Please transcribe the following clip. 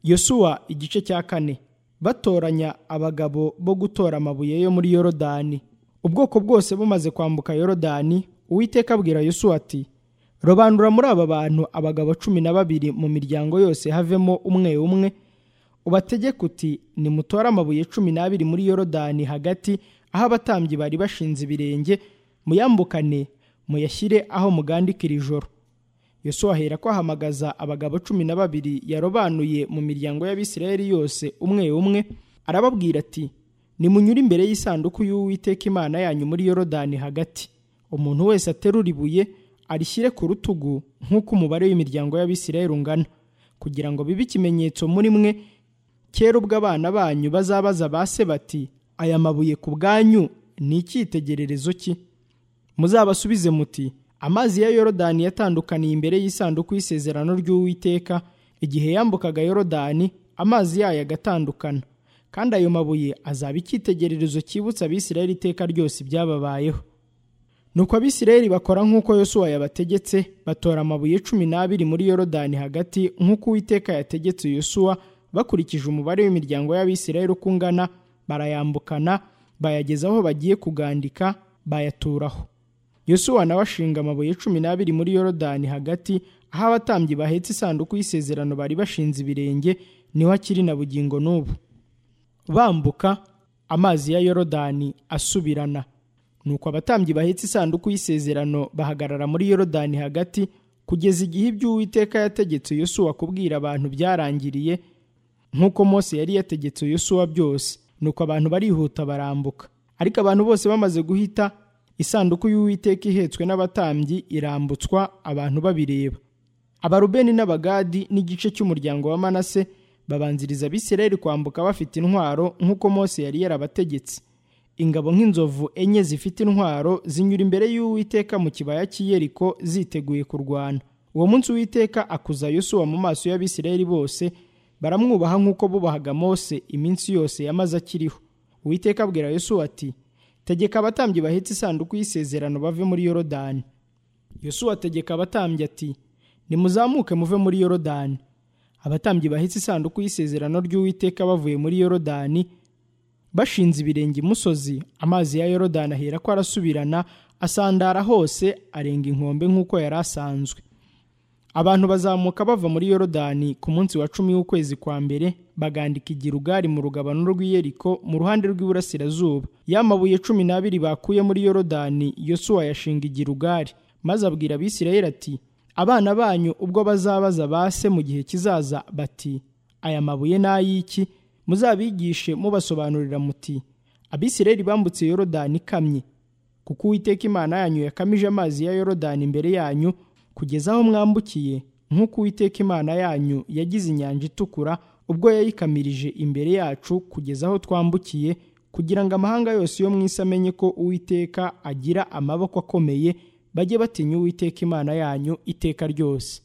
yosuwa igice cya kane batoranya abagabo bo gutora amabuye yo muri yorodani ubwoko bwose bumaze kwambuka yorodani uwiteka abwira yosuwa ati robanura muri aba bantu abagabo cumi na babiri mu miryango yose havemo umwe umwe ubategeka uti nimutore amabuye cumi n'abiri muri yorodani hagati aho abatambyi bari bashinze ibirenge muyambukane muyashyire aho mugandikira ijoro yosuwa ahera ko ahamagaza abagabo cumi na babiri yarobanuye mu miryango y'abisirayeli yose umwe umwe arababwira ati nimunyure imbere y'isanduku y'uwiteka imana yanyu muri yorodani hagati umuntu wese aterura ibuye arishyire ku rutugu nk'uko umubare w'imiryango y'abisirayeli ungana kugira ngo bibe ikimenyetso muri mwe kera ubwo abana banyu bazabaza ba se bati aya mabuye ku bwanyu ni icyitegererezo ki muzabasubize muti amazi ya yorodani yatandukaniye imbere y'isanduku y'isezerano ry'uwiteka igihe yambukaga yorodani amazi yayo agatandukana kandi ayo mabuye azaba icyitegererezo cyibutsa abisirayeli iteka ryose ibyababayeho nuko abisirayeli bakora nk'uko yosuwa yabategetse batora amabuye cumi n'abiri muri yorodani hagati nk'uko uwiteka yategetse yosuwa bakurikije umubare w'imiryango y'abisirayeli uko ungana barayambukana bayageza aho bagiye kugandika bayaturaho yosuwa nawe ashinga amabuye cumi n'abiri muri yorodani hagati aho abatambyi bahetse isanduku y'isezerano bari bashinze ibirenge niho akiri na bugingo n'ubu bambuka amazi ya yorodani asubirana nuko abatambyi bahetse isanduku y'isezerano bahagarara muri yorodani hagati kugeza igihe iby'uwiteka yategetse yosuwa kubwira abantu byarangiriye nk'uko mose yari yategetse yosuwa byose nuko abantu barihuta barambuka ariko abantu bose bamaze guhita isanduku y'uwiteka ihetswe n'abatambyi irambutswa abantu babireba abarubeni n'abagadi n'igice cy'umuryango wa manase babanziriza abisirayeli kwambuka bafite intwaro nk'uko mose yari yarabategetse ingabo nk'inzovu enye zifite intwaro zinyura imbere y'uwiteka mu kibaya cy'iyeriko ziteguye kurwana uwo munsi uwiteka akuza yosuwa mu maso y'abisirayeli bose baramwubaha nk'uko bubahaga mose iminsi yose yamaze akiriho uwiteka abwira yosuwa ati tegeka abatambyi bahetse isanduku y'isezerano bave muri yorodani yosuwa ategeka abatambyi ati nimuzamuke muve muri yorodani abatambyi bahetse isanduku y'isezerano ry'uwiteka bavuye muri yorodani bashinze ibirenge imusozi amazi ya yorodani ahera ko arasubirana asandara hose arenga inkombe nk'uko yari asanzwe abantu bazamuka bava muri yorodani ku munsi wa cumi w'ukwezi kwa mbere bagandika igirugari mu rugabano rw'iyeriko mu ruhande rw'iburasirazuba yamabuye cumi n'abiri bakuye muri yorodani yosuwa yashinga igirugari maze abwira abisirayeli ati abana banyu ubwo bazabaza ba se mu gihe kizaza bati aya mabuye ni ay'iki muzabigishe mubasobanurira muti abisirayeli bambutse yorodani ikamye kuko uwiteka imana yanyu yakamije amazi ya yorodani imbere yanyu kugeza aho mwambukiye nk'uko uwiteka imana yanyu yagize inyanja itukura ubwo yayikamirije imbere yacu kugeza aho twambukiye kugira ngo amahanga yose yo mu isi amenye ko uwiteka agira amaboko akomeye bajye batinya uwiteka imana yanyu iteka ryose